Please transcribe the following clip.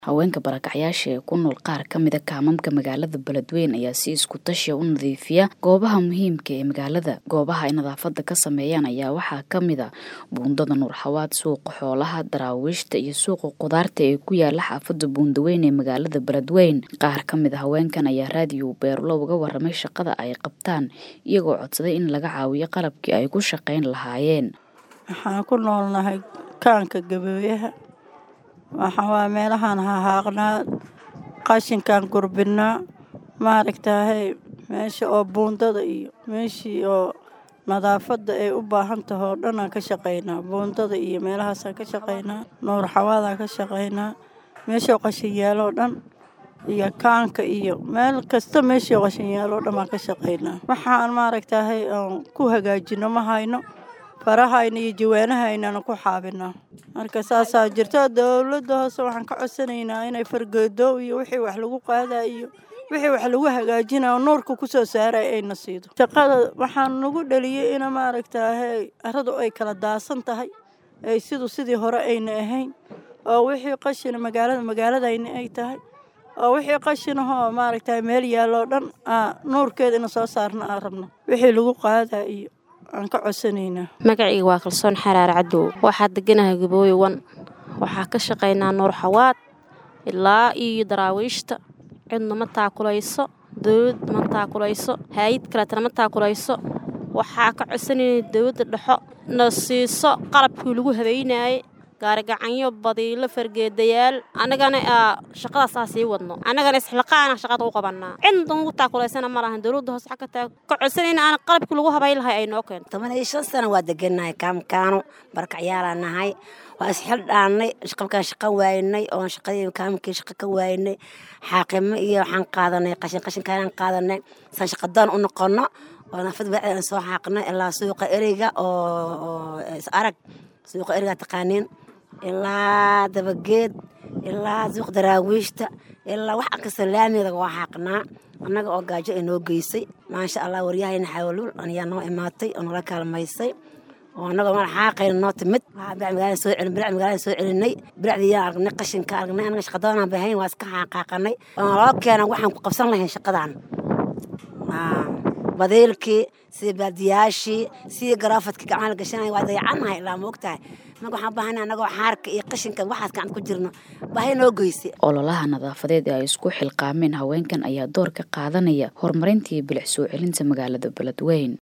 haweenka barakacyaasha ee ku nool qaar ka mida kaamamka magaalada beledweyne ayaa si isku tashiya u nadiifiya goobaha muhiimka ee magaalada goobaha ay nadaafada ka sameeyaan ayaa waxaa ka mid a buundada nuurxawaad suuqa xoolaha daraawiishta iyo suuqa qudaarta ee ku yaala xaafada buundaweyn ee magaalada beledweyne qaar ka mid a haweenkan ayaa raadiyo beerulo uga waramay shaqada ay qabtaan iyagoo codsaday in laga caawiyo qalabkii ay ku shaqayn lahaayeen waxaan ku noolnahay kaanka gabeeyaha waxaa waa meelahaan hahaaqnaa qashinkaan gurbinaa maaragtaahay meesha oo buundada iyo meeshii oo nadaafadda ay u baahan tahay oo dhan aan ka shaqaynaa buundada iyo meelahaasaan ka shaqaynaa nuur xawaadaan ka shaqaynaa meeshoo qashin yaaloo dhan iyo kaanka iyo meel kasta meeshii qashin yaaloo dhan baan ka shaqaynaa waxaan maaragtaahay aan ku hagaajino ma hayno farahayna iyo jawaanahaynana ku xaabinaa marka saasaa jirto dowladda hoose waxaan ka codsanaynaa inay fargeedo iyo wixii wax lagu qaadaa iyo wixii wax lagu hagaajinayo nuurka kusoo saaray ayna siido shaqada waxaan nagu dhaliyey ina maaragtaahay aradu ay kala daasan tahay ay sidu sidii hore ayna ahayn oo wixii qashina magaalada magaaladayna ay tahay oo wixii qashinahoo maaragtahay meel yaalloo dhan nuurkeeda ina soo saarna aan rabno wixii lagu qaadaa iyo aan ka codsanaynaa magacayga waa kalsoon xaraar cadow waxaa deganahay gabooye wan waxaa ka shaqaynaa nuur xawaad ilaa iyo daraawiishta cidna ma taakulayso dowladda ma taakulayso haayid kaleetana ma taakulayso waxaa ka codsanayna dowladda dhexo na siiso qalabkii lagu habaynaayey gaarigacanyo badiilo fargeedayaal annagana shaqadaas aa sii wadno annagana isxilqaana shaqada u qabanaa cidna ugu taakulaysana ma lahan dowladda hoose xagga taa ka codsanayna aan qalabkii lagu habayn lahay ay noo keento toban iyo shan sana waa degannahay kaamkaano barakacyaala nahay waa isxil dhaannay qabkaan shaqa waaynay oon shaqadii kaamkii shaqa ka waaynay xaaqimo iyo waxaan qaadanay qashin qashinkaan qaadanay saan shaqadoon u noqono oo nafad bacdi aan soo xaaqnay ilaa suuqa ereyga oo is arag suuqa erigaa taqaaniin ilaa dabageed ilaa suuq daraawiishta ilaa wax kasta laamiga waa xaaqnaa annaga oo gaajo ay noo geysay maasha allah waryahayna xawluul ayaa noo imaatay oo nala kaalmaysay oo annagoo mala xaaqayna noo timid magaalada soo celin birac magaalada soo celinay biracdiiyaan aragnay qashinka aragnay annaga shaqadoonaan bahayn waa iska xaaqaaqanay oo naloo keena waxaan ku qabsan lahayn shaqadan badiilkii sida baadiyaashii sidii garaafadkii gacmaha la gashanaya waa dayacannahay ilaa ma ogtahay annaga waxaan baahana annagoo xaarka iyo qashinka waxaas gacanta ku jirno baahi noo geysay ololaha nadaafadeed ee ay isku xilqaameen haweenkan ayaa door ka qaadanaya horumarintii bilic soo celinta magaalada beledweyne